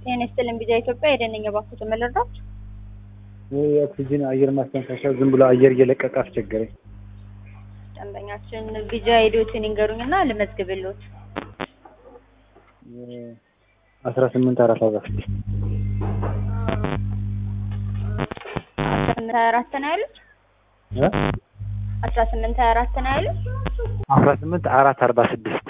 ጤና ይስጥልኝ ቢዛ ኢትዮጵያ የደነኛ ባንኩ ተመለራች የኦክሲጅን አየር ማስተንፈሻ ዝም ብሎ አየር እየለቀቀ አስቸገረኝ። ደንበኛችን ቢጃ ሄዶትን ይንገሩኝና ልመዝግብልዎት። አስራ ስምንት አራት አራት አስራ ስምንት ሀያ አራት ነው ያሉት። አስራ ስምንት ሀያ አራት ነው ያሉት። አስራ ስምንት አራት አርባ ስድስት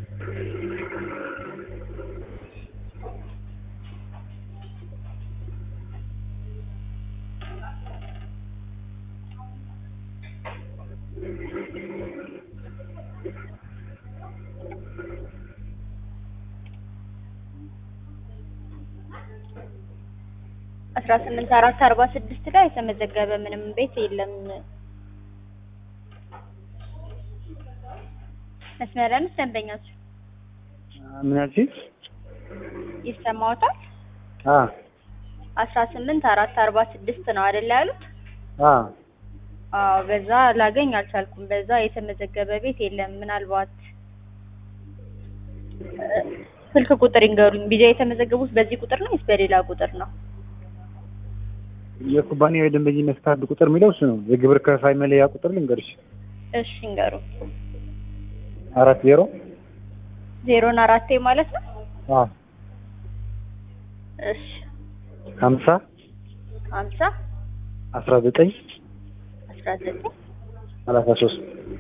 አስራ ስምንት አራት አርባ ስድስት ላይ የተመዘገበ ምንም ቤት የለም። መስመር ላይ ነች ደንበኛችሁ ምን ያልሽኝ? ይሰማዎታል? አ አስራ ስምንት አራት አርባ ስድስት ነው አይደል ያሉት? አ አዎ በዛ ላገኝ አልቻልኩም። በዛ የተመዘገበ ቤት የለም። ምናልባት እ ስልክ ቁጥር ይንገሩኝ። ቢጃ የተመዘገቡት በዚህ ቁጥር ነው ወይስ በሌላ ቁጥር ነው? የኩባንያው የደንበኝነት ካርድ ቁጥር የሚለው እሱ ነው። የግብር ከፋይ መለያ ቁጥር ልንገርሽ። እሺ ይንገሩ። አራት ዜሮ ዜሮን አራቴ ማለት ነው። አ እሺ ሀምሳ ሀምሳ አስራ ዘጠኝ አስራ ዘጠኝ ሰላሳ ሶስት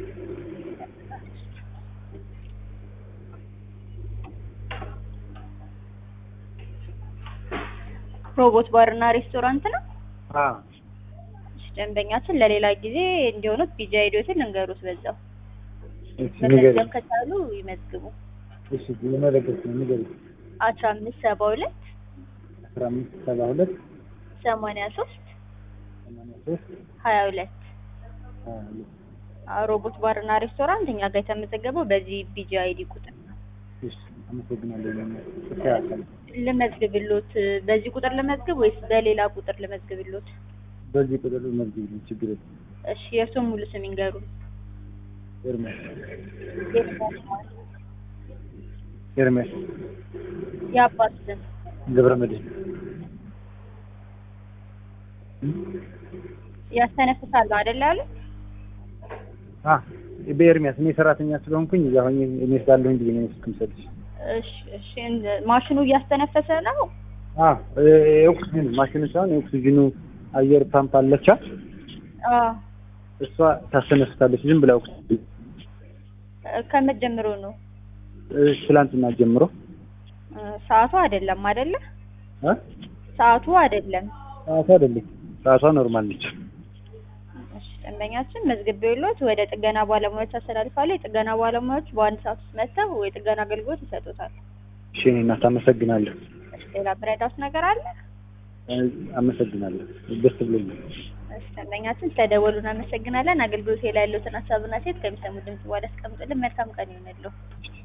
ሮቦት ባርና ሬስቶራንት ነው። አ እሺ ደንበኛችን ለሌላ ጊዜ እንዲሆኑት ቢጃ ሄዶትን ልንገሩት በዛው እሺ መመዝገብ ንገሪኝ። ከቻሉ ይመዝግቡ። እሺ የመለገስ ነው ንገሪኝ። አስራ አምስት ሰባ ሁለት አስራ አምስት ሰባ ሁለት ሰማንያ ሶስት ሰማንያ ሶስት ሀያ ሁለት ሀያ ሁለት ሮቦት ባርና ሬስቶራንት እኛ ጋር የተመዘገበው በዚህ ቢጂ አይዲ ቁጥር ነው። እሺ አመሰግናለሁ። ይስተካከል። ልመዝግብሎት በዚህ ቁጥር ልመዝግብ ወይስ በሌላ ቁጥር ልመዝግብሎት? በዚህ ቁጥር መዝግብ ችግር የለም። እሺ የእርሱን ሙሉ ስም ይንገሩ። ኤርሜስ ኤርሜስ የአባት ስም ገብረ መድህን ያስተነፍሳሉ አይደል ያሉት? አ በኤርሚያስ እኔ ሰራተኛ ስለሆንኩኝ እዛ ሆኜ እኔ ስላለሁኝ ብዬ ነው ስልክ የምሰጥሽ። እሺ እሺ እንደ- ማሽኑ እያስተነፈሰ ነው። አ የኦክሲጅን ማሽኑ ሳይሆን የኦክሲጅኑ አየር ፓምፕ አለቻ አዎ እሷ ታስተነፍሳለች ዝም ብላ ኦክሲጅን ከመቼ ጀምሮ ነው? እ፣ ትላንትና ጀምሮ እ፣ ሰዓቱ አይደለም አይደለ? አ ሰዓቱ አይደለም። ሰዓቷ አይደለም ሰዓቷ ኖርማል ነች። እሺ ደንበኛችን መዝግቤዎት ወደ ጥገና ባለሙያዎች አስተላልፋለሁ። የጥገና ባለሙያዎች በአንድ ሰዓት ውስጥ መጥተው የጥገና አገልግሎት ይሰጡታል። እሺ እኔ እናት አመሰግናለሁ። እሺ ሌላ ምረዳት ነገር አለ? እ፣ አመሰግናለሁ ደስ ብሎኛል። እሺ ደንበኛችን ስለደወሉ እናመሰግናለን። አገልግሎት ላይ ያሉትን ሀሳብና ሴት ከሚሰሙ ድምጽ በኋላ አስቀምጡልን። መልካም ቀን ይሁንልዎ።